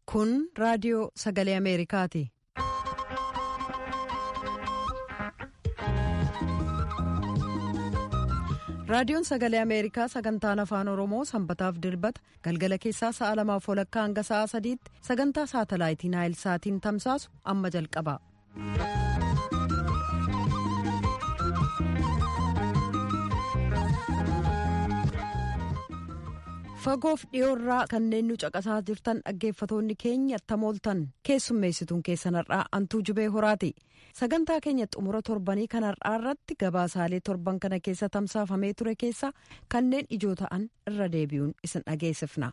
Kun raadiyoo sagalee Ameerikaati. Raadiyoon sagalee Ameerikaa sagantaan afaan Oromoo sanbataaf dilbata galgala keessaa sa'a lamaaf walakkaa hanga sa'a sadiitti sagantaa saatalaayitii Naayil Saatiin tamsaasu amma jalqaba. Fagoof dhiyoorraa kanneen nu caqasaa jirtan dhaggeeffatoonni keenya tamooltan keessummeessituun keessan har'aa antuu jubee horaati. Sagantaa keenya xumura torbanii kan har'aa irratti gabaasaalee torban kana keessa tamsaafamee ture keessa kanneen ijoo ta'an irra deebi'uun isin dhageessifna.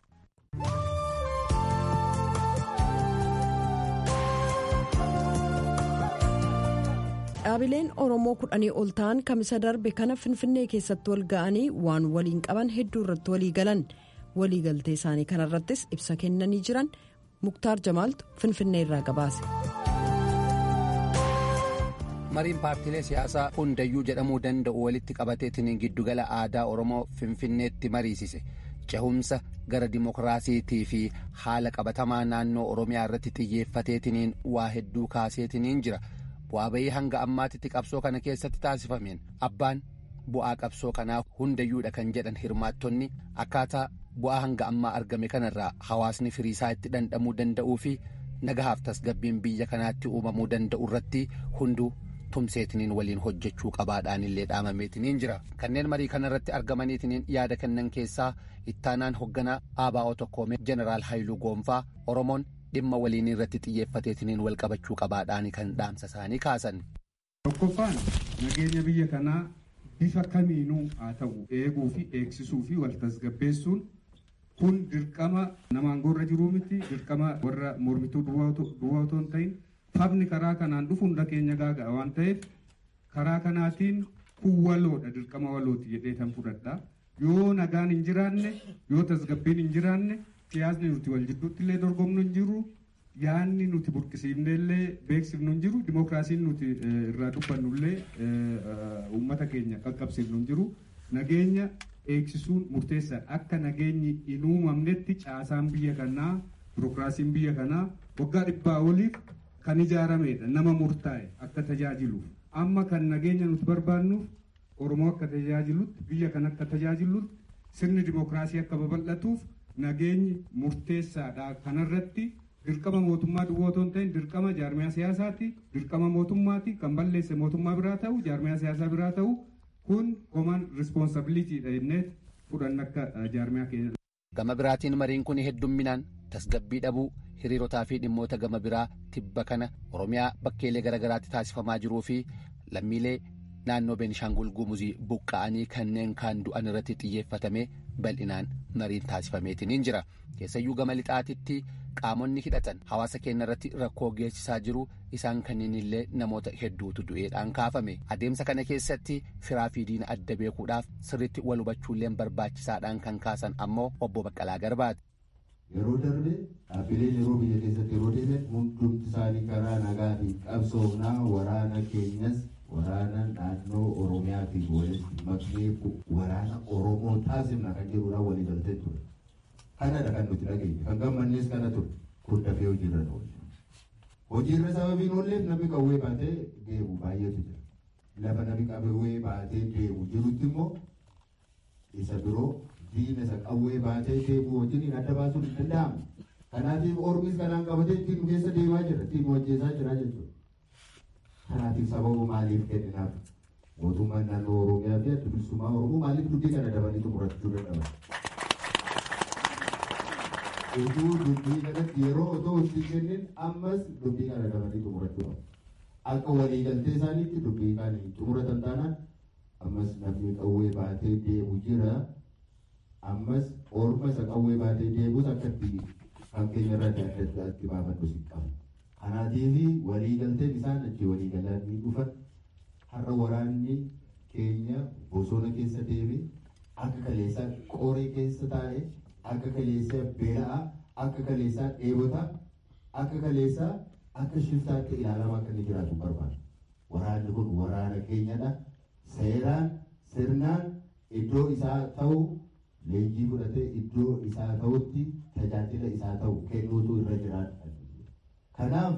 Dhaabileen Oromoo kudhanii ol ta'an kamisa darbe kana Finfinnee keessatti wal ga'anii waan waliin qaban hedduu irratti walii galan. waliigaltee isaanii kanarrattis ibsa kennanii jiran muktaar jamaaltu finfinnee irraa gabaase. mariin paartiilee siyaasaa hundayyuu jedhamuu danda'u walitti qabateetiin giddugala aadaa oromoo finfinneetti mariisise cehumsa gara dimokiraasiitii fi haala qabatamaa naannoo oromiyaa irratti xiyyeeffateetiin waa hedduu kaaseetiin jira bu'aa bayii hanga ammaatitti qabsoo kana keessatti taasifameen abbaan bu'aa qabsoo kanaa hundayyuudha kan jedhan hirmaattonni akkaataa. bu'aa hanga ammaa argame kanarraa hawaasni firiisaa itti dhandhamuu danda'uu fi nagahaaf tasgabbiin biyya kanaatti uumamuu danda'u irratti hunduu tumseetiniin waliin hojjechuu qabaadhaan illee dhaamameetiniin jira kanneen marii kanarratti argamaniitiniin yaada kennan keessaa ittaanaan hoogganaa ABO tokkoomee jeneraal Haayiluu Goonfaa Oromoon dhimma waliin irratti xiyyeeffateetiniin wal qabachuu qabaadhaan kan dhaamsa isaanii kaasan. Tokkoffaan nageenya biyya kanaa bifa kamiinuu haa ta'u eeguu fi eegsisuu fi wal tasgabbeessuun kun dirqama namaan gorra jiruu miti dirqama warra mormituu duwwaa otoo hin ta'in fabni karaa kanaan dhufu hunda keenya gaaga'a waan ta'eef karaa kanaatiin kun waloodha dirqama walooti jedhee tan fudhadha yoo nagaan hin jiraanne yoo tasgabbiin hin jiraanne siyaasni nuti wal jidduutti illee dorgomnu hin jiru yaanni nuti burqisiifne illee beeksifnu hin jiru dimokiraasiin nuti irraa dubbannu illee uummata keenya qaqqabsiifnu hin jiru nageenya eegsisuun murteessaadha akka nageenyi hin uumamnetti caasaan biyya kanaa birokiraasiin biyya kanaa waggaa dhibbaa oliif kan ijaaramedha nama murtaa'e akka tajaajiluuf amma kan nageenya nuti barbaannuuf oromoo akka tajaajilutti biyya kan akka tajaajilutti sirni dimokiraasii akka babal'atuuf nageenyi murteessaadha kanarratti dirqama mootummaa duwwaa otoo hin ta'in dirqama jaarmiyaa siyaasaati dirqama mootummaati kan balleesse mootummaa biraa ta'u jaarmiyaa siyaasaa biraa ta'u kun koman rispoonsabiliitiidha jennee fudhanna akka jaarmiyaa keenya. Gama biraatiin mariin kun heddumminaan tasgabbii dhabuu hiriirotaa fi dhimmoota gama biraa tibba kana Oromiyaa bakkeelee garaagaraatti taasifamaa jiruu fi lammiilee naannoo Beenishaangul Gumuzii buqqa'anii kanneen kaan du'an irratti xiyyeeffatamee bal'inaan mariin taasifameetiin jira. Keessayyuu gama lixaatitti qaamonni hidhatan hawaasa keenya irratti rakkoo geessisaa jiru isaan kanneen illee namoota hedduutu du'eedhaan kaafame adeemsa kana keessatti firaa fi diina adda beekuudhaaf sirritti wal hubachuulleen barbaachisaadhaan kan kaasan ammoo obbo Baqqalaa Garbaati. Yeroo darbe dhaabbileen yeroo biyya keessatti yeroo deeman hundumti isaanii karaa nagaatiin qabsoofnaa waraana keenyas waraana naannoo Oromiyaatiin walitti maknee waraana Oromoo taasifna kan jedhuudhaan walii galtee ture. kanadha kan nuti dhageenye kan gammannees kana ture kun dafee hojiirra oolche hojiirra sababiin oolleef namni qawwee baatee deemu baay'eetu jira lafa namni qawwee baatee deemu jirutti immoo isa biroo diina isa qawwee baatee deemu wajjin adda baasuun hin danda'amu kanaatiif ormis kanaan qabatee ittiin keessa deemaa jira ittiin hojjetaa jira jechuudha kanaatiif sababa maaliif kenninaaf mootummaan naannoo oromiyaa fi adda bilisummaa oromoo maaliif dubbii kana dabanii xumurachuu dadhaban utuu dubbii kanatti yeroo otoo itti kennin ammas dubbii kana dabanii xumurachuu qabu. Akka waliigaltee isaaniitti dubbii kana xumuratan taanaan ammas namni qawwee baatee deemu jira. Ammas orma isa qawwee baatee deemus akka itti fakkeenya irraa adda addaatti baafannu si qabu. Kanaatiif waliigalteen isaan achi waliigalanii dhufan har'a waraanni keenya bosona keessa deeme akka kaleessaa qoree keessa taa'ee akka kaleessaa beela'aa akka kaleessaa dheebotaa akka kaleessaa akka shiftaatti ilaalamaa akka inni jiraatu barbaada. Waraanni kun waraana keenyadha. Seeraan sirnaan iddoo isaa ta'u leenjii fudhatee iddoo isaa ta'utti tajaajila isaa ta'u kennuutu irra jiraata. Kanaaf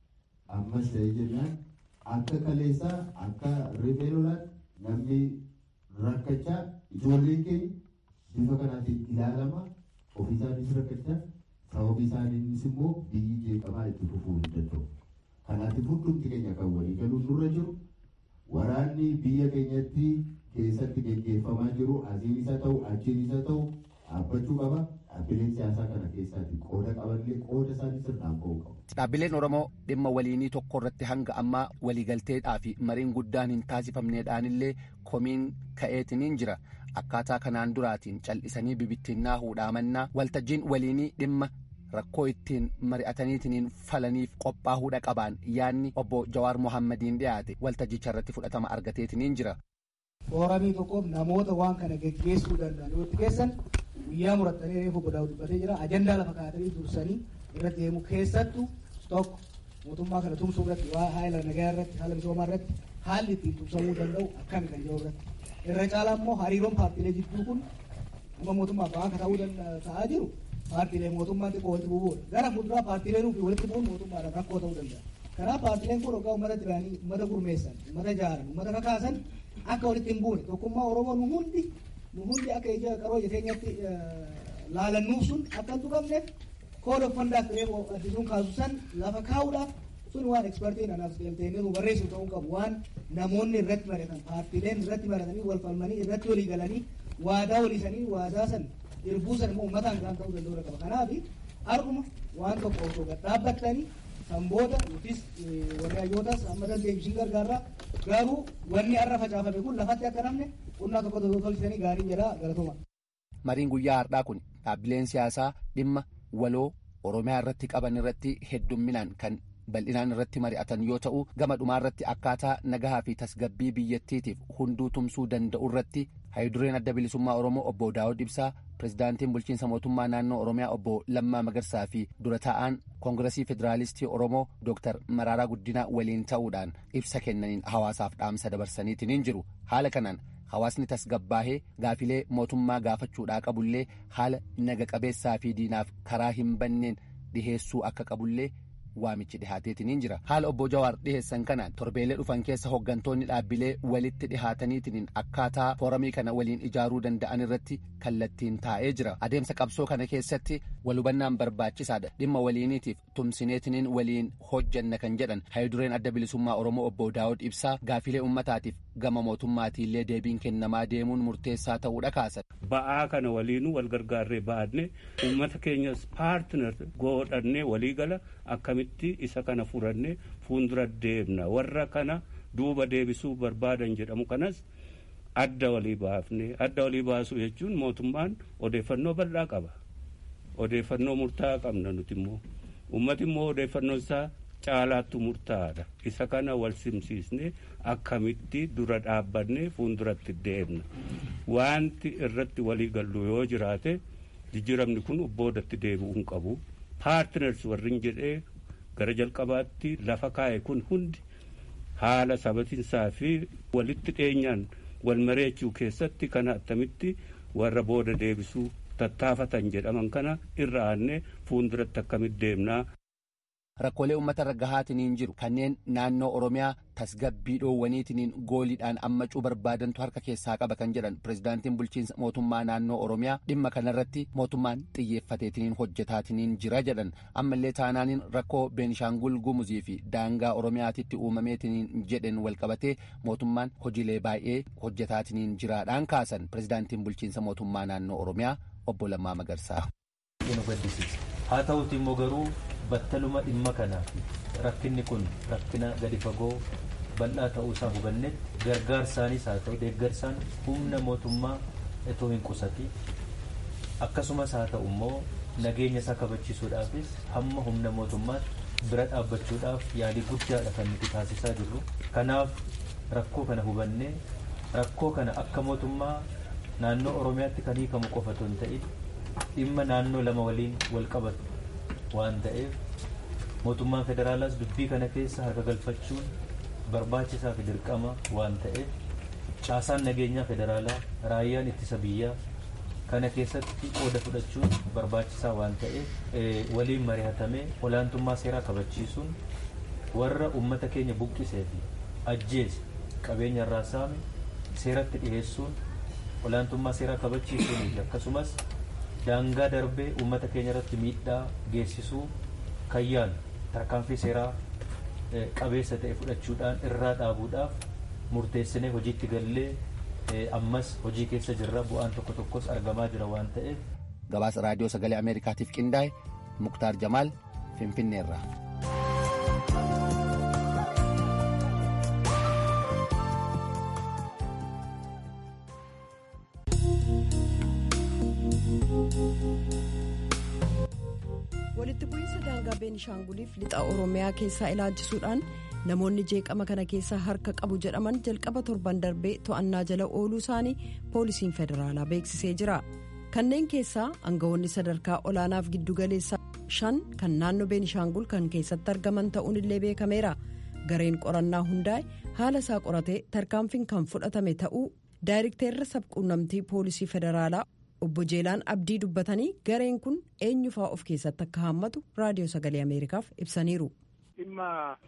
ammas ta'ee jennaan akka kaleessaa akka rifee lolaatti namni rakkachaa ijoolleen keenya bifa kanaatiin ilaalama ofii isaaniis rakkachaa sababii isaaniinis immoo biyyi jeeqamaa itti fufuu hin danda'u. Kanaatiif hundumti keenya kan walii galuun nurra jiru waraanni biyya keenyatti keessatti geggeeffamaa jiru asiin isa ta'u achiin isa ta'u dhaabbachuu qaba. Dhaabbileen siyaasaa kana keessaatti qooda qabanillee qooda isaanii sirnaan ba'uu qabu. Dhaabbileen Oromoo dhimma waliinii tokko irratti hanga ammaa waliigalteedhaa fi mariin guddaan hin taasifamneedhaanillee komiin ka'eetiniin jira. Akkaataa kanaan duraatiin cal'isanii bibittinnaa huudhaamannaa waltajjiin waliinii dhimma rakkoo ittiin mari'ataniitiniin falaniif qophaa'uudha qabaan yaadni obbo Jawaar Mohammadiin dhiyaate waltajjicha irratti fudhatama argateetiniin jira. Fooramii tokkoof namoota waan kana geggeessuu danda'an yoo itti keessan guyyaa murattanii reefu godhaa dubbatee jira ajandaa lafa kaa'atanii dursanii irra deemu keessattu tokko mootummaa kana tumsuu irratti waa haala nagaa irratti haala misoomaa irratti haalli ittiin tumsamuu danda'u akkami kan jiru irratti irra caalaa immoo hariiroon paartiilee jidduu kun amma mootummaa ba'aa akka ta'uu ta'aa jiru paartiilee mootummaan xiqqoo walitti bu'uudha gara fuulduraa paartiilee nuuf walitti bu'uun mootummaadhaan rakkoo ta'uu danda'a kanaaf paartiileen kun hoggaa uummata diraanii uummata gurmeessan uummata jaaran uummata kakaasan akka walitti hin buune tokkummaa oromoo nu hundi nu hundi akka ija qaroo jireenyatti laalannuuf sun akka hin tuqamneef kooda uffandaa fireef addisuun kaasu san lafa kaa'uudhaaf sun waan ekspertiin anaaf galteenii barreessu ta'uu qabu waan namoonni irratti baratan paartiileen irratti baratanii wal falmanii irratti walii galanii waadaa waliisanii waadaa san irbuu san immoo uummataan kan ta'uu danda'u qaba kanaaf arguma waan tokko osoo gad dhaabbattanii kan booda yookiis warri hayyootas amma dandeenyu isin gargaarraa garuu wanni har'a facaafame kun lafatti akka namne qonnaa tokko tokko tolchisanii gaarii jedha galatuma. Mariin guyyaa har'aa kun dhaabbileen siyaasaa dhimma waloo Oromiyaa irratti qaban irratti heddumminaan kan bal'inaan irratti mari'atan yoo ta'u gama dhumaa irratti akkaataa nagahaa fi tasgabbii biyyattiitiif hunduu tumsuu danda'u irratti hayidureen adda bilisummaa Oromoo obbo Daawud Ibsaa pirezidaantiin bulchiinsa mootummaa naannoo Oromiyaa obbo Lammaa Magarsaa fi dura taa'aan koongiresii federaalistii Oromoo Dooktar Maraaraa Guddinaa waliin ta'uudhaan ibsa kennaniin hawaasaaf dhaamsa dabarsaniitiin jiru haala kanaan hawaasni tasgabbaahee gaafilee mootummaa gaafachuudhaa qabullee haala naga qabeessaa fi diinaaf karaa hin banneen dhiheessuu akka qabullee waamichi dhihaateetiniin jira haala obbo Jawaar dhiheessan kanaan torbeelee dhufan keessa hooggantoonni dhaabbilee walitti dhihaataniitiin akkaataa fooramii kana waliin ijaaruu danda'an irratti kallattiin taa'ee jira adeemsa qabsoo kana keessatti walhubannaan barbaachisaadha dhimma waliiniitiif tumsineetiniin waliin hojjanna kan jedhan hayidureen adda bilisummaa oromoo obbo Daawud Ibsaa gaafilee ummataatiif gama mootummaatiillee deebiin kennamaa deemuun murteessaa ta'uudha kaasan. Ba'aa kana waliinuu wal gargaarree baadne uummata keenyas paartinar godhannee waliigala akkamitti isa kana furannee fuuldura deemna warra kana duuba deebisuu barbaadan jedhamu kanas adda walii baafne adda walii baasuu jechuun mootummaan odeeffannoo bal'aa qaba odeeffannoo murtaa'aa qabna nuti immoo uummati immoo odeeffannoo isaa caalaattu murtaa'aadha isa kana wal simsiisne akkamitti dura dhaabbanne fuulduratti deemna wanti irratti walii gallu yoo jiraate jijjiiramni kun boodatti deebi'uu hin qabu paartiners warrin jedhee gara jalqabaatti lafa kaa'e kun hundi haala sabatinsaa fi walitti dhiyeenyaan wal mareechuu keessatti kana attamitti warra booda deebisuu tattaafatan jedhaman kana irra aanne fuulduratti akkamitti deemnaa. Rakkoolee uummata irra gahaatiniin jiru kanneen naannoo Oromiyaa tasgabbii dhoowwaniitiniin gooliidhaan ammacuu barbaadantu harka keessaa qaba kan jedhan pirezidaantiin bulchiinsa mootummaa naannoo Oromiyaa dhimma kanarratti mootummaan xiyyeeffateetiniin hojjetaatiniin jira jedhan ammallee taanaaniin rakkoo Beenishaangul Gumuzii fi daangaa Oromiyaatitti uumameetiniin jedhen walqabatee mootummaan hojiilee baay'ee hojjetaatiniin jiraadhaan kaasan pirezidaantiin bulchiinsa mootummaa naannoo Oromiyaa obbo Lammaa Magarsaa. haa ta'uuti immoo garuu battaluma dhimma kanaaf rakkinni kun rakkina gadi fagoo bal'aa ta'uu isaa hubannetti gargaarsaanis haa ta'u deeggarsaan humna mootummaa itoo hin qusati akkasumas haa ta'u immoo nageenya isaa kabachiisuudhaafis hamma humna mootummaatti bira dhaabbachuudhaaf yaalii guddaadha kan nuti taasisaa jirru kanaaf rakkoo kana hubannee rakkoo kana akka mootummaa naannoo oromiyaatti kan hiikamu qofa otoo hin ta'in dhimma naannoo lama waliin wal qabatu waan ta'eef mootummaan federaalaas dubbii kana keessa harka galfachuun barbaachisaa fi dirqama waan ta'eef caasaan nageenyaa federaalaa raayyaan ittisa biyyaa kana keessatti qooda fudhachuun barbaachisaa waan ta'eef waliin mari'atamee olaantummaa seeraa kabachiisuun warra ummata keenya buqqisee fi ajjeese qabeenya irraa saame seeratti dhiyeessuun olaantummaa seeraa kabachiisuunii fi akkasumas daangaa darbee ummata keenya irratti miidhaa geessisuu kayyaan tarkaanfii seeraa qabeessa ta'e fudhachuudhaan irraa dhaabuudhaaf murteessinee hojiitti gallee ammas hojii keessa jirra bu'aan tokko tokkos argamaa jira waan ta'eef. gabaasa raadiyoo sagalee ameerikaatiif qindaa'e muktaar jamaal finfinneerraa. walitti bu'iinsa daangaa beenishaanguliif lixa oromiyaa keessaa ilaalchisuudhaan namoonni jeeqama kana keessaa harka qabu jedhaman jalqaba torban darbee to'annaa jala ooluu isaanii poolisiin federaalaa beeksisee jira kanneen keessaa aangawoonni sadarkaa olaanaaf giddugaleessaa shan kan naannoo beenishaangul kan keessatti argaman ta'uun illee beekameera gareen qorannaa hundaa'e haala isaa qoratee tarkaanfiin kan fudhatame ta'uu daayirekteerri sabquunnamtii poolisii federaalaa obbo jeelaan abdii dubbatanii gareen kun eenyufaa of keessatti akka haammatu raadiyoo sagalee ameerikaaf ibsaniiru. dhimma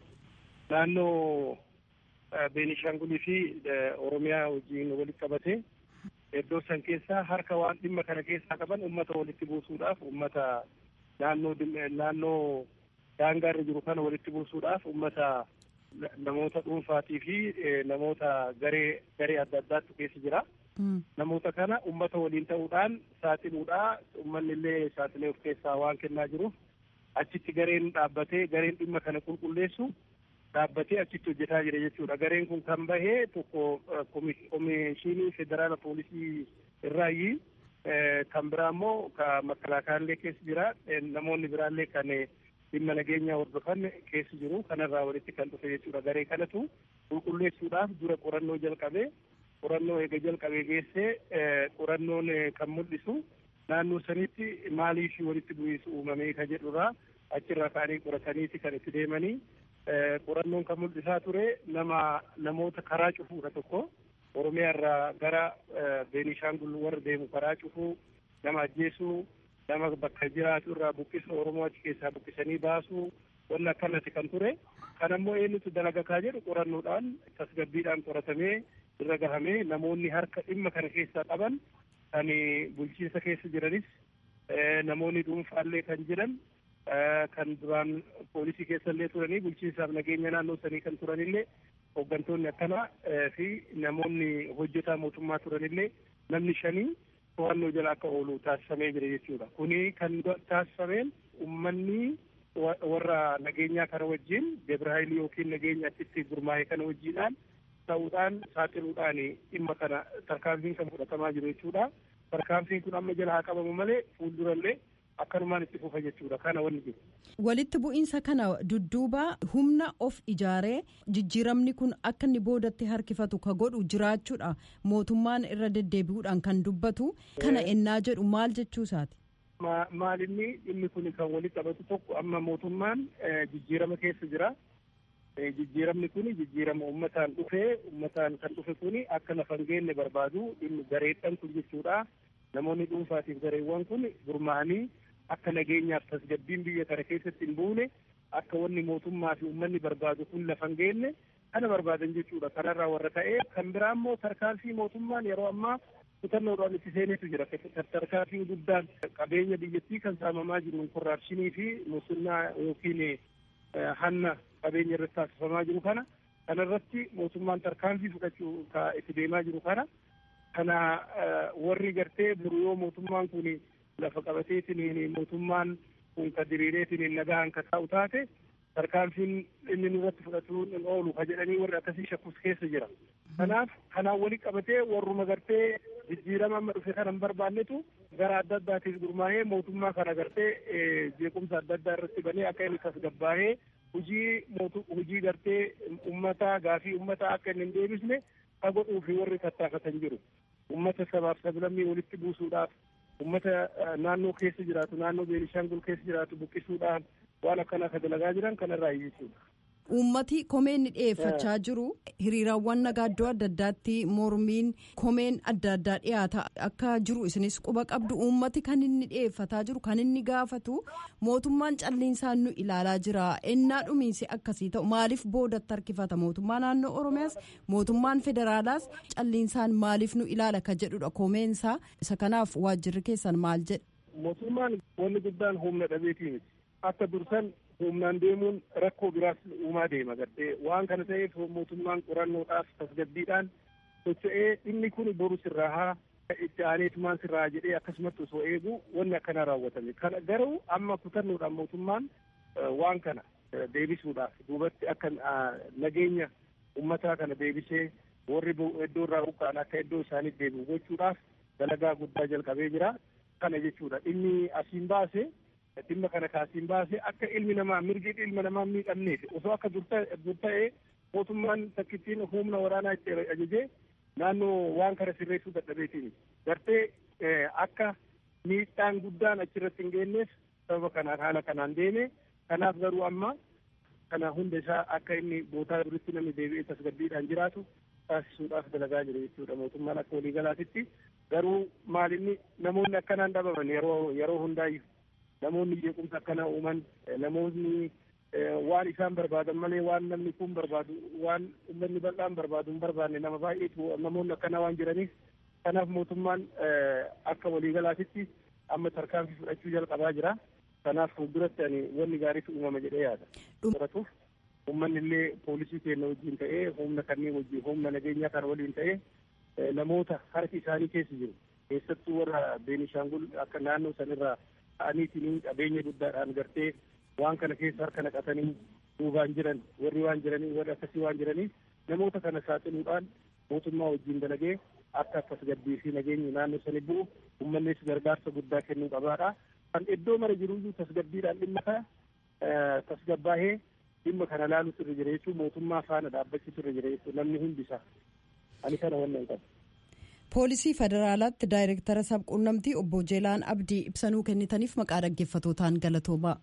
naannoo beenishaangulii fi oromiyaa wajjin walitti qabate iddoo san keessaa harka waan dhimma kana keessaa qaban ummata walitti buusuudhaaf ummata naannoo naannoo daangaarra jiru kana walitti buusuudhaaf ummata namoota dhuunfaatii fi namoota garee garee adda addaatu keessa jira. namoota kana ummata waliin ta'uudhaan saaxiluudha ummanni illee saaxilee of keessaa waan kennaa jiruuf achitti gareen dhaabbatee gareen dhimma kana qulqulleessu dhaabbatee achitti hojjetaa jira jechuudha gareen kun kan bahee tokko komishinii federaala poolisii irraayi kan biraa immoo ka makalaakaallee keessa jira namoonni biraallee kan dhimma nageenyaa hordofan keessa jiru kanarraa walitti kan dhufe jechuudha garee kanatu qulqulleessuudhaaf dura qorannoo jalqabee qorannoo eega jalqabee geessee qorannoon kan mul'isu naannoo sanitti maaliif walitti bu'iinsi uumamee ka jedhurraa achirraa ka'anii qorataniiti kan itti deemanii qorannoon kan mul'isaa ture nama namoota karaa cufuudha tokko oromiyaa irraa gara beenishaangul warra deemu karaa cufuu nama ajjeesuu nama bakka jiraatu irraa buqqisa oromoo achi keessaa buqqisanii baasuu wanni akkanatti kan ture kan ammoo eenyutu dalagakaa jedhu qorannoodhaan tasgabbiidhaan qoratamee irra gahamee namoonni harka dhimma kana keessaa qaban kan bulchiinsa keessa jiranis namoonni dhuunfaallee kan jiran kan duraan poolisii keessallee turanii bulchiinsaaf nageenya naannoo sanii kan turanillee hooggantoonni akkanaa fi namoonni hojjetaa mootummaa turanillee namni shanii to'annoo jala akka oolu taasifamee jira jechuudha. Kuni kan taasifameen uummanni warra nageenyaa kana wajjin Debrahaayilii yookiin nageenya achitti gurmaa'e kana wajjiidhaan ta'uudhaan saaxiluudhaan dhimma kana tarkaanfiin kan fudhatamaa jiru jechuudha. Tarkaanfiin kun amma jala haa qabamu malee fuuldurallee akkanumaan itti fufa jechuudha kana wanni jiru. Walitti bu'iinsa kana dudduuba humna of ijaaree jijjiiramni kun akka inni boodatti harkifatu ka godhu jiraachuudha mootummaan irra deddeebi'uudhaan kan dubbatu kana ennaa jedhu maal jechuusaati. Maalinni dhimmi kun kan walitti qabatu tokko amma mootummaan jijjiirama keessa jira. jijjiiramni kun jijjiirama ummataan dhufee ummataan kan dhufe kun akka lafa hin geenye barbaadu dhimmi gareedhaan kun jechuudha namoonni dhuunfaatiif gareewwan kun gurmaa'anii akka nageenyaaf tasgabbiin biyya kana keessatti hin buune akka wanni mootummaa fi ummanni barbaadu kun lafa hin geenye kana barbaadan jechuudha kanarraa warra ta'ee kan biraa immoo tarkaanfii mootummaan yeroo ammaa kutannoodhaan itti seenetu jira tarkaanfii guddaan qabeenya biyyattii kan saamamaa jiru korraapshinii fi musannaa yookiin hanna qabeenya irratti taasifamaa jiru kana kanarratti mootummaan tarkaanfii fudhachuu ka itti deemaa jiru kana kana warri gartee buru yoo mootummaan kun lafa qabateetiin mootummaan kun ka diriireetiin nagaan ka taa'u taate tarkaanfiin inni nurratti fudhatuun hin oolu ka jedhanii warri akkasii shakkus keessa jira. Kanaaf kanaan wali qabatee warruma gartee jijjiirama amma dhufe kana hin barbaannetu gara adda addaatiif gurmaa'ee mootummaa kana gartee jeequmsa adda addaa irratti banee akka inni tasgabbaa'ee hojii hojii gartee ummata gaafii ummata akka inni hin deebisne ka godhuu fi warri tattaafatan jiru. Ummata sabaaf sablammii walitti buusuudhaaf ummata naannoo keessa jiraatu naannoo Beenishaangul keessa jiraatu buqqisuudhaan waan akkanaa ka dalagaa jiran kanarraa jechuudha. uummati komeen ni dhiyeeffachaa jiru hiriiraawwan nagaa iddoo adda addaatti mormiin komeen adda addaa dhiyaata akka jiru isinis quba qabdu uummati kan inni dhiyeeffataa jiru kan inni gaafatu mootummaan calliinsaan nu ilaalaa jira ennaa dhumiinsi akkasii ta'u maaliif boodatti harkifata mootummaa naannoo oromiyaas mootummaan federaalaas calliinsaan maaliif nu ilaala ka jedhudha komeensaa isa kanaaf waajjirri keessan maal jedhe. mootummaan wanni guddaan humna dhabeetii miti akka dursan humnaan deemuun rakkoo biraas uumaa deema gaddee waan kana ta'eef mootummaan qorannoodhaaf tasgabbiidhaan socho'ee dhimmi kun boru sirraa haa itti aaneetumaan sirraa jedhee akkasumatti osoo eegu wanni akkana raawwatame kana garuu amma kutannoodhaan mootummaan waan kana deebisuudhaaf duubatti akka nageenya ummataa kana deebisee warri iddoo irraa buqqa'an akka iddoo isaaniif deebi'u gochuudhaaf dalagaa guddaa jalqabee jira kana jechuudha dhimmi asiin baase dhimma kana kaasiin baase akka ilmi namaa mirgi ilma namaa miidhamneef osoo akka dur ta'ee mootummaan takkittiin humna waraanaa itti ajajee naannoo waan kana sirreessuu dadhabeetiin gartee akka miidhaan guddaan achirratti hin geenyeef sababa kanaan haala kanaan deeme kanaaf garuu amma kana hunda isaa akka inni bootaa duritti namni deebi'ee tasgabbiidhaan jiraatu taasisuudhaaf dalagaa jiru jechuudha mootummaan akka waliigalaatitti garuu maalinni namoonni akkanaan dhabaman yeroo yeroo hundaayyuu namoonni jeequmsa akkana uuman namoonni waan isaan barbaadan malee waan namni kun barbaadu waan uummanni bal'aan barbaadu hin barbaanne nama baay'eetu namoonni akkana waan jiraniif kanaaf mootummaan akka waliigalaatitti amma tarkaanfii fudhachuu jalqabaa jira kanaaf fuulduratti ani wanni gaariitu uumama jedhee yaada. Baratuuf uummanni illee poolisii keenya wajjin ta'ee humna kanneen wajjin humna nageenyaa kana waliin ta'ee namoota harki isaanii keessa jiru keessattuu warra Beenishaangul akka naannoo sanirraa ta'aniitiin qabeenya guddaadhaan gartee waan kana keessa harka naqatanii duubaan jiran warri waan jiranii warri akkasii waan jiranii namoota kana saaxiluudhaan mootummaa wajjin dalagee akka tasgabbii fi nageenyi naannoo sani bu'u uummannis gargaarsa guddaa kennuu qabaadha. Kan iddoo mara jiruyyuu tasgabbiidhaan dhimma kana tasgabbaahee dhimma kana laaluutu irra jira jechuun mootummaa faana dhaabbachuutu irra jira jechuun namni hundisaa ani kana wannan qabu. poolisii federaalaatti daayireektara sabquunnamtii obbo Jeelaan Abdii ibsanuu kennitaniif maqaa dhaggeeffatootaan galatoomaa.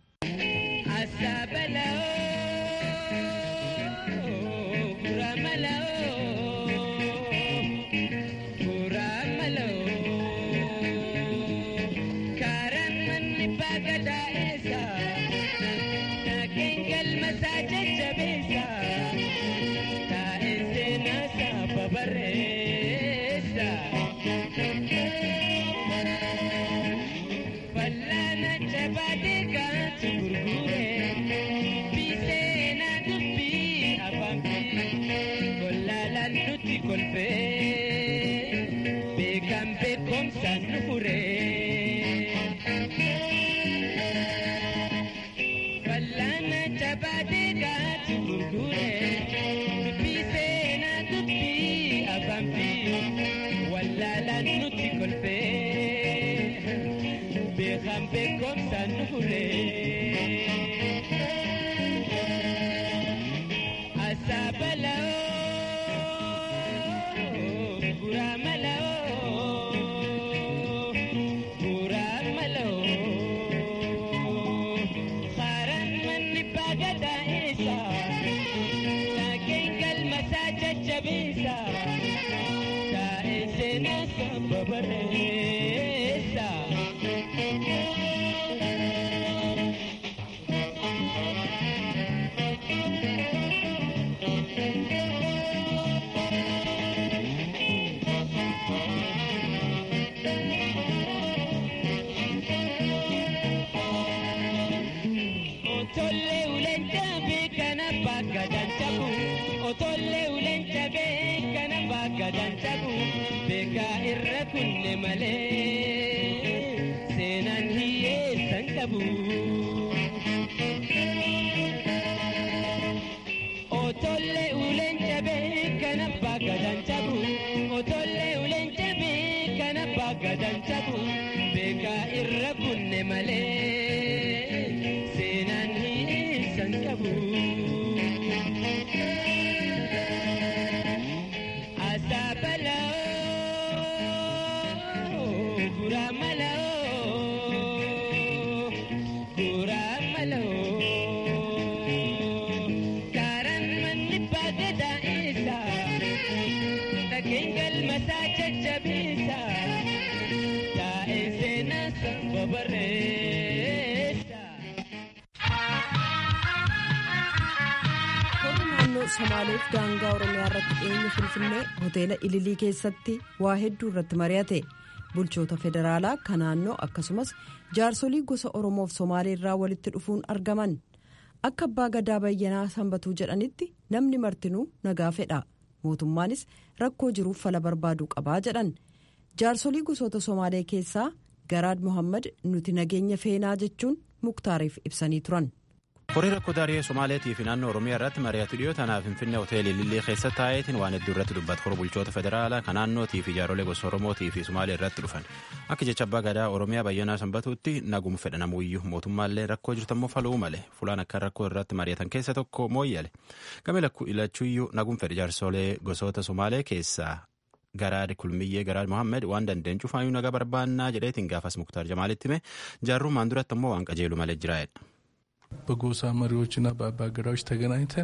Gura malo, keessa babarreessa. Warri naannoo Somaaleef daangaa Oromiyaa irratti dhiyeenya Finfinnee hoteela Ililii keessatti waa hedduu irratti mari'ate. Bulchoota federaalaa kan naannoo akkasumas jaarsolii gosa Oromoof Somaalee irraa walitti dhufuun argaman. Akka abbaa gadaa bayyanaa sanbatuu jedhanitti namni martinuu nagaa fedha. Mootummaanis rakkoo jiruuf fala barbaaduu qabaa jedhan. Jaarsolii gosoota Somaalee keessaa Garaad Mohammad nuti nageenya feenaa jechuun muktaariif ibsanii turan. horii rakkoo daaree somaaleetii fi naannoo oromiyaa irratti mari'atu dhiyoo tanaaf finfinnee hoteelii lillee keessa taa'eetiin waan hedduu irratti dubbata hora bulchoota federaalaa kan naannootii fi jaarolee gosa oromootii fi somaalee irratti dhufan akka jecha abbaa gadaa oromiyaa bayyanaa sanbatuutti nagum fedha namuyyuu mootummaallee rakkoo jirtammoo faluu male fulaan akka rakkoo irratti mari'atan keessa tokko mooyyale game ilachuuyyuu nagum fedha jaarsolee gosoota somaalee keessaa garaad kulmiyyee garaad mohammed waan dandeen cufaayyuu nagaa barbaannaa jedheetiin gaafas muktaar jamaalitti hime jaarrummaan duratti ammoo waan qajeelu malee jiraa'edha. በጎሳ መሪዎችና በአባገዳዎች ተገናኝተን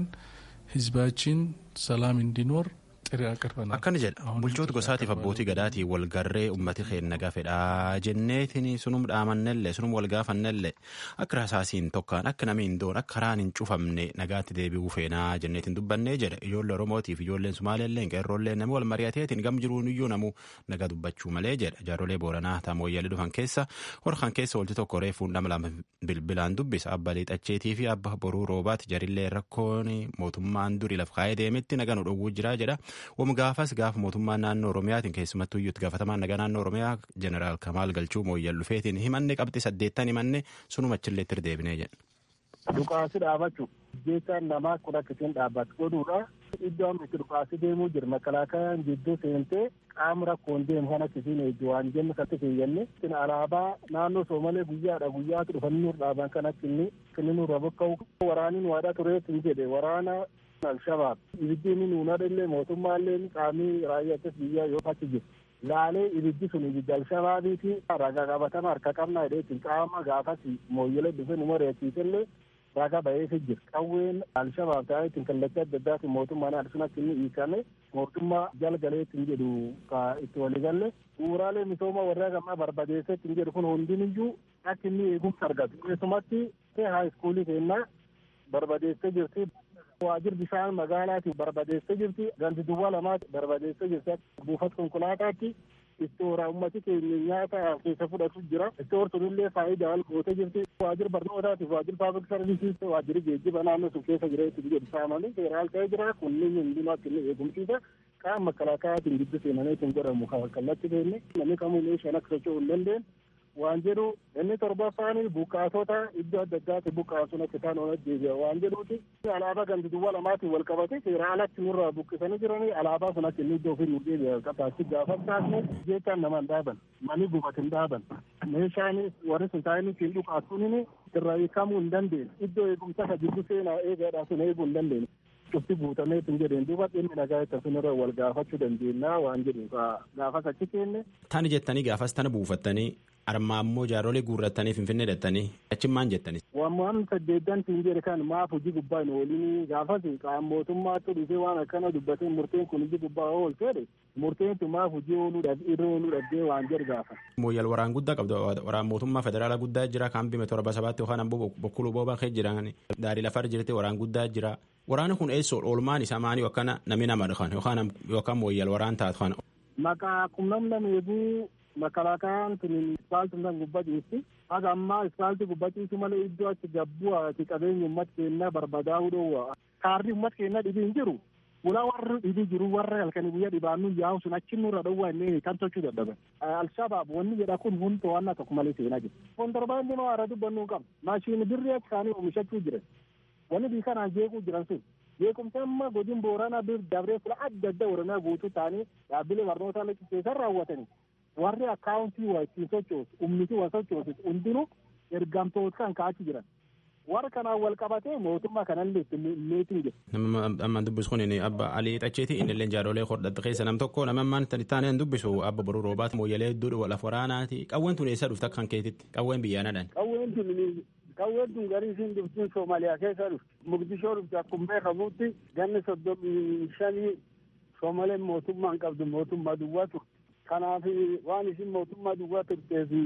ህዝባችን ሰላም እንዲኖር ጥሪ አቅርበናል። akkana jedha bulchoota gosaatiif abbootii gadaatii walgarree ummati keenya nagaa fedhaa jenneetiin sunum dhaamannellee sunum walgaafannellee akka rasaasiin tokkaan akka namni hin doon akka karaan hin cufamne nagaatti deebi'uu feenaa jenneetiin dubbannee jedha ijoollee oromootiif ijoolleen sumaaleelleen qeerroolleen namni wal mari'ateetiin gam jiruun iyyuu namuu nagaa dubbachuu malee jedha jaarolee booranaa taamooyyalii dhufan keessa horkan keessa walti tokko reefuun nama lama bilbilaan dubbisa abba liixacheetii fi abba boruu roobaati jarillee rakkoon mootummaan durii laf kaa'ee deemetti nagaa nu dhowwuu jira jedha wam gaafas gaafa mootummaan naannoo oromiyaatiin keessumattuu iyyuutti gaafatamaan nagaa naannoo oromiyaa jeneraal kamaal galchuu mooyyal dhufeetiin himanne qabxi saddeettan himanne sunuma achillee itti deebinee jedha. Dhukaasi dhaabachuu jechaan namaa kun akka isheen dhaabbatu godhuudha. Iddoo amma itti dhukaasi deemuu jira makalaakayaan jidduu seentee qaama rakkoon deemu kan akka isheen eegdu waan jennu katti keeyyanne. Alaabaa naannoo Soomalee guyyaadha guyyaatu dhufanii nuur dhaaban kan akka inni inni nurra bokka'u. Waraaniin waadhaa tureet hin jedhe waraana Alshabaab ibiddi inni nuunadha illee mootummaallee qaamii raayyaattis biyya yoo achi jiru. Laalee ibiddi sun ibiddi Alshabaabiiti ragaa qabatama harka qabnaa jedheetiin qaama gaafas mooyyela dhufe nu mari'achiisellee ragaa ba'eefi jira. Qawween Alshabaab ta'eetiin kallattii adda addaatiin mootummaan adda sun akka inni hiikame mootummaa jalgaleetiin jedhu ka itti waligalle bu'uuraalee misooma warra gammaa barbadeesseetiin jedhu kun hundiniyyuu akka inni eegumsa argatu. Keessumatti haayiskuulii keennaa barbadeessee jirti. waajir bishaan magaalaati barbadeessee jirti ganti duwwaa lamaati barbadeessee jirti buufata konkolaataatti istoora ummati keenya nyaata keessa fudhatu jira istoor sunillee faayidaa ol gootee jirti waajir barnootaatiif waajir paablik sarviisiis waajiri geejjiba naannoo sun keessa jira itti jedhu saamanii seeraal ta'ee jira kunniin hundinuu akka inni eegumsiisa qaama makalaakaatiin giddu seenaniitiin godhamu kallatti keenne namni kamuu meeshaan akka socho'uu hin dandeenye waan jedhu inni torbaffaan buqqaasota iddoo adda addaatti buqqaasuun akka isaan oolan deebi'a waan jedhuuti alaabaa gandi duwwaa lamaatiin wal qabate seera alatti nurraa buqqisanii jiranii alaabaa sun akka inni iddoo ofii nu deebi'a qabaatti gaafa taasne jechaan nama hin dhaaban mani gubate hin dhaaban meeshaan warri sun taa'anii siin dhuqaasuun irraa hiikamuu hin dandeenye iddoo eegumsa ka jiddu seenaa eegaadhaa sun eeguu hin dandeenye. cufti guutamee tun jedheen duuba dhimmi nagaa itti sun irra wal gaafachuu dandeenya waan jedhu gaafas achi keenne. Tani jettanii gaafas tana buufattanii armaa ammoo jaarolee guurrattanii finfinnee dhattanii achi maal jettanis. Waan saddeettan siin jedhe kan maaf hojii gubbaa hin oolini gaafas qaama mootummaatti dhufee waan akkana dubbatee murteen kun hojii gubbaa oolchee murteen tun maaf hojii ooluudhaaf irra ooluudhaaf waan jedhu gaafa. Mooyyal waraan guddaa qabdu waraan mootummaa federaalaa guddaa jira kaampii torba sabaatti yookaan ammoo bokkuu boobaa kee jiran daarii lafar jirti waraan guddaa jira. Waraana kun eessoo oolmaan isaa maanii yookaan namni nama dhufan yookaan mooyyal waraan taatu kana. Maqaa qunnamna meeguu makalaakaan tun ispaaltii kan gubbaciisti. Haga ammaa ispaaltii gubbaciisu malee iddoo achi gabbuu ati qabeenya uummata keenyaa barbadaa'uu dhoowwa. Kaarri uummata keenyaa dhibii hin jiru. Ulaa warri dhibii jiru warra halkanii guyyaa dhibaannu yaa'u sun achi nurra dhoowwa inni kan tolchuu dadhaban. Alshabaab wanni jedha kun hundi to'annaa tokko malee seenaa jiru. Kontorbaandii maa irra dubbannuu qaba. Maashinii birrii akka isaanii oomishachuu jiran. Wanni bii kanaan jeequu jiran sun. Jeequmsa amma godin booranaa bir dabree fula adda addaa oromiyaa guutuu ta'anii dhaabbilee barnootaa lakkisiisan raawwatanii. Warri akkaawuntii waa ittiin sochoosu, ummiti waa sochoosu hundinuu ergamtoota kan ka'achi jiran. warra kanaan wal qabatee mootummaa kanallee meetiin jira. Nama ammaan dubbisu kun abba Alii Xacheeti inni illee jaarolee hodhadha keessa nam tokko nama ammaan taaneen dubbisu abba boruu roobaati mooyyalee hedduu laf waraanaati qawween tun eessa dhufte akkan keetitti qawween biyyaanadhaan. Qawween tun qawween tun garii isiin dhuftiin Soomaaliyaa keessa dhufte Mugdishoo dhufte akkuma beekamutti ganni soddomii shanii Soomaleen mootummaan qabdu mootummaa duwwaa turte. Kanaaf waan isin mootummaa duwwaa turteef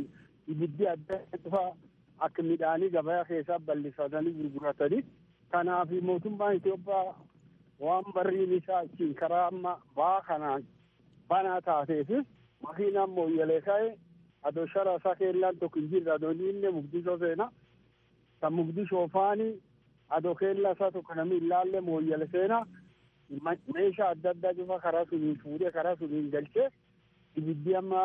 ibiddi adda cufa akka midhaanii gabaa keessaa bal'ifatanii gurguratanii kanaaf mootummaan Itoophiyaa waan barriin isaa achiin karaa amma baa kanaan banaa taateef makiinaan mooyyalee ka'e adoo shara isaa keellaan tokko hin jirre adoo inni mugdishoo seena kan mugdishoo faanii adoo keellaa isaa tokko namni ilaalle mooyyale seena meeshaa adda addaa cufa karaa suniin fuudhee karaa suniin galchee ibiddi amma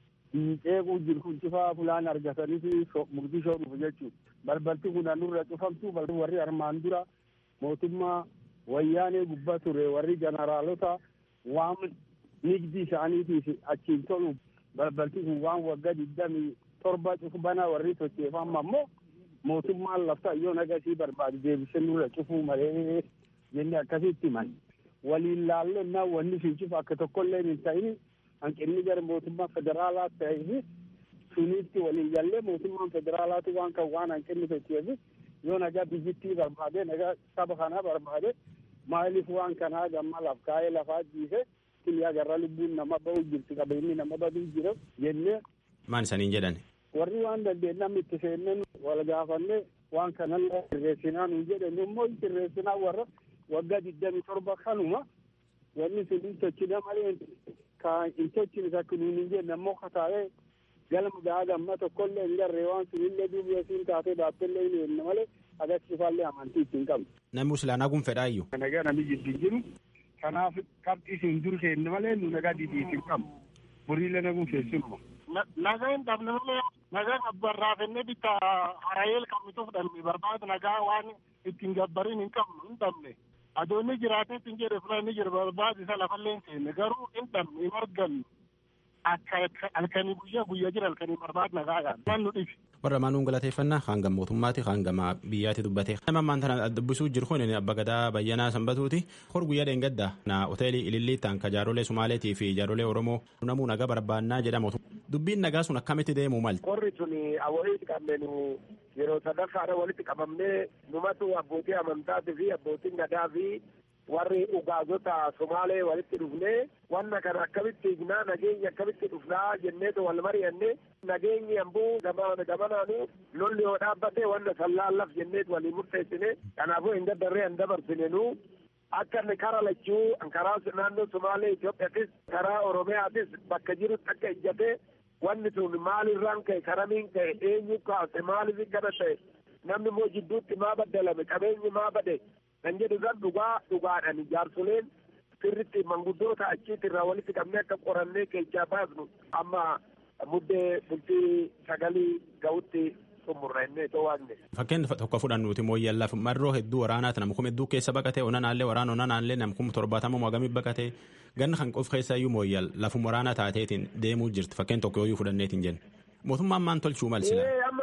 ceequu jiru kun cufa fulaan argatanii mugdishoo dhufu jechuudha. Balbalti kun nurra cufamtu warri armaan dura mootummaa wayyaanee gubbaa ture warri jeneraalota waan nigdi isaaniitiif achiin tolu balbalti kun waan waggaa digdamii torba cufu banaa warri socheeffama ammoo mootummaan lafta yoo nagasii barbaade deebisee nurra cufuu malee jenne akkasitti himan. Waliin laallennaa wanni sun cufa akka tokkollee hin ta'in hanqinni gara mootummaa federaalaa ta'eef sunitti waliin gallee mootummaan federaalaatu waan kan waan hanqinni socheef yoo nagaa biyyittii barbaade nagaa saba kanaa barbaade maaliif waan kanaa gamma laf kaa'ee lafaa jiise kiliyaa garra lubbuun nama ba'u jirti qabeenyi nama baduu jira jennee. Maan isaniin jedhan? Warri waan dandeenye namni itti seenneen wal gaafanne waan kanallee sirreessinaa nuun jedhan immoo sirreessinaa warra waggaa digdamii torba kanuma wanni sun hin tochine malee ka hin tochine takka nuun hin jenne ammoo kataa'ee galma gahaa gamma tokkollee hin garree waan sun illee duuba siin taatee baattellee hin jenne malee agarsiifaallee amantii ittiin qabdu. Namni Islaanaa kun fedhaayyuu. Nagaa namni jidduu jiru kanaaf qabxii isin dur keenne malee nu nagaa didii isin qabu boriilee naguun keessinuma. Nagaa hin dhabne malee nagaa gabbarraafennee bitta harayeel qabnitu fudhanne barbaadu nagaa waan ittiin gabbariin hin qabnu hin dhabne. Adoonni jiraatee ittiin jedhe fula inni jira barbaadu isa lafallee hin seenne garuu hin dhabne hin argannu. Akka halkanii guyyaa guyyaa jira halkanii barbaadu nagaadhaan. Waan nu dhibi. warra maanuun galateeffannaa hanga mootummaati hanga biyyaatti dubbate nama ammaan tana dubbisuu jiru kun abba gadaa bayyanaa sanbatuuti hor guyyaa dheengadda na hoteelii ililliittaan ka jaarolee sumaaleetii fi jaarolee oromoo namuu nagaa barbaannaa jedhamu dubbiin nagaa sun akkamitti deemuu malti. Qorri sun walitti qabneenu yeroo sadaffaadha walitti qabamnee numatu abbootii amantaatii fi abbootiin gadaa fi warri ugaazota somaalee walitti dhufnee wanna kana akkamitti hignaa nageenya akkamitti dhufnaa jenneetu wal mari'anne nageenyi ambuu gamanaanu lolli yoo dhaabbate wanna sallaallaf jenneetu walii murteessine kanaafuu hin daddarree hin dabarsinenu akka inni kara lachuu karaa naannoo somaalee Itoophiyaatis karaa Oromiyaatis bakka jirutti akka ijjate wanni sun maalirraan ka'e karamiin ka'e eenyu kaase maaliif kana ta'e namni immoo jidduutti maa baddalame qabeenyi maa bade kan jedhu san dhugaa dhugaadhaan jaarsoleen sirritti manguddoota achiitti irraa walitti qabnee akka qorannee keechaa baasnu amma muddee bultii sagalii ga'utti xumurra innee to'anne. Fakkeen tokko fudhannuuti mooyyallaaf marroo hedduu waraanaati nam kuma hedduu keessa baqatee onanaallee waraana onanaallee nam kuma torbaatama waagamii baqatee ganna kan qof keessa iyyuu mooyyal lafuma waraanaa taateetiin deemuu jirti fakkeen tokko yoo fudhanneetiin jenna. Mootummaan maan tolchuu malsina.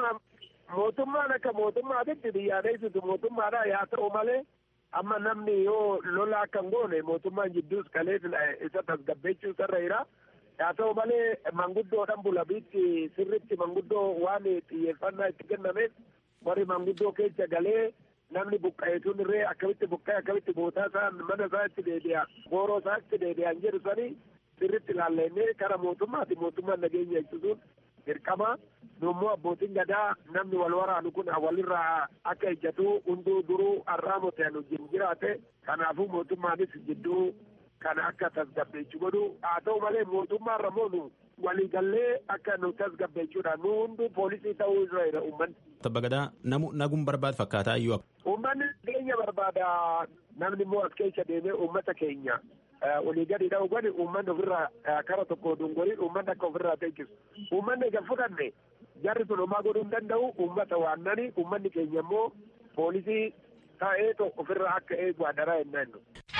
Mootummaan akka mootummaatitti biyyaaneessitu mootummaadha yaa ta'u malee amma namni yoo lola akka hin goone mootummaan jidduus kalee isa tasgabbeechuu isarra jira. haa ta'u malee manguddoodhaan bulabiitti sirritti manguddoo waan xiyyeeffannaa itti kennameef warri manguddoo keessa galee namni buqqa'eetuun irree akkamitti buqqa'e akkamitti bootaa isaa mana isaa itti deebi'a gooroo isaa itti deebi'an jedhu sanii sirritti ilaallennee kara mootummaati mootummaan nageenya eegsisuun dirqama nummoo abbootiin gadaa namni wal waraanu kun walirraa akka ejjatu hunduu duruu arraamote anu jiraate kanaafuu mootummaanis jidduu kana akka tasgabbeessu godhu haa ta'u malee mootummaa irra moonu waliigallee akka nu tasgabbeessuudha nu hunduu poolisii ta'uu irra jira uummanni. Tabba gadaa namu naguun barbaadu fakkaataa iyyuu. Uummanni keenya barbaada namni immoo as keessa deemee uummata keenya olii gadi dha'u godhi uummanni ofirraa kara tokko dungoriin uummanni akka ofirraa teechisu uummanni egaa fudhanne jarri sun homaa godhuu hin danda'u uummata waannani uummanni keenya immoo poolisii ta'ee ofirraa akka eegu adaraa jennaan.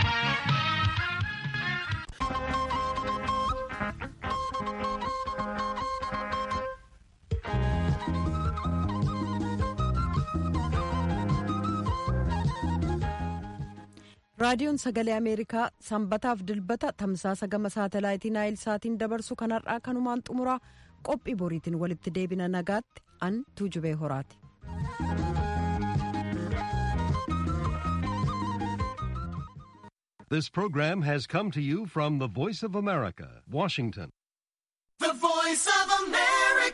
raadiyoon sagalee ameerikaa sanbataaf dilbata tamsaasa gama saatalaayitii naayil saatiin dabarsu kanarraa kanumaan xumuraa qophii boriitiin walitti deebina nagaatti an tuujubee horaati. This program has come to you from the Voice of America, Washington. The Voice of America.